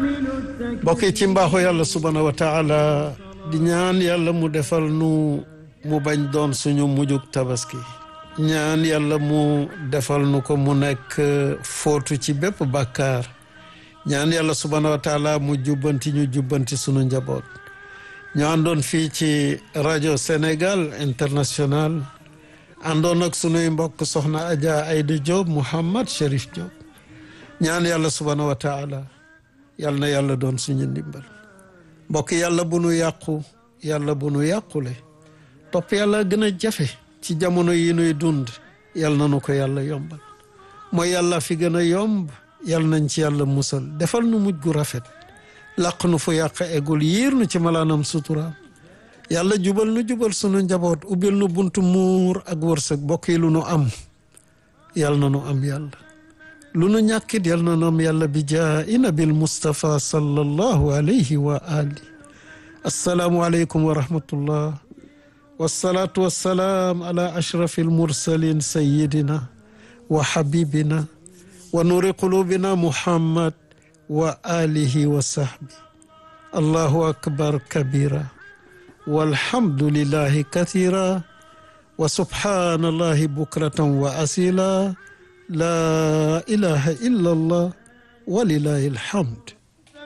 mbokk yi ci mbaaxu yàlla subhaanahu wa taala di ñaan yàlla mu defal nu mu bañ doon suñu mujjug tabaski ñaan yàlla mu defal nu ko mu nekk footu ci bépp bàkkaar ñaan yàlla subhaanahu wa taala mu jubbanti ñu jubbanti sunu njaboot ñu àndoon fii ci rajo Sénégal international àndoon ak sunuy mbokk soxna Adja Aïda Diop Mouhammad Cherif Diop ñaan yàlla subhaanahu wa taala yàlla na yàlla doon suñu ndimbal mbokk yàlla bu nu yàqu yàlla bu nu yàqule topp yàlla gën a jafe ci jamono yi nuy dund yàlla na nu ko yàlla yombal mooy yàlla fi gën a yomb yàlla nañ ci yàlla musal defal nu mujj gu rafet làq nu fu yàq eggul yiir nu ci malaanam suturaam yàlla jubal nu jubal sunu njaboot ubbil nu buntu muur ak wërsëg bokk yi lu nu am yàlla na nu am yàlla lu nu ñàkkit yàlla na nu am yàlla bi jaa'i nabil Mustafa sallallahu alayhi wa ali assalaamu aleykum wa rahmatullah wassalaatu wassalaam ala ashrafi almursalin sayidina wa habibina wa nuuri qulubina muhammad wa alihi wa sahbi allahu akbar kabira walhamdulillahi kathira wa subhanallahi bukratan wa asila la ilaha illa allah walilahi alhamd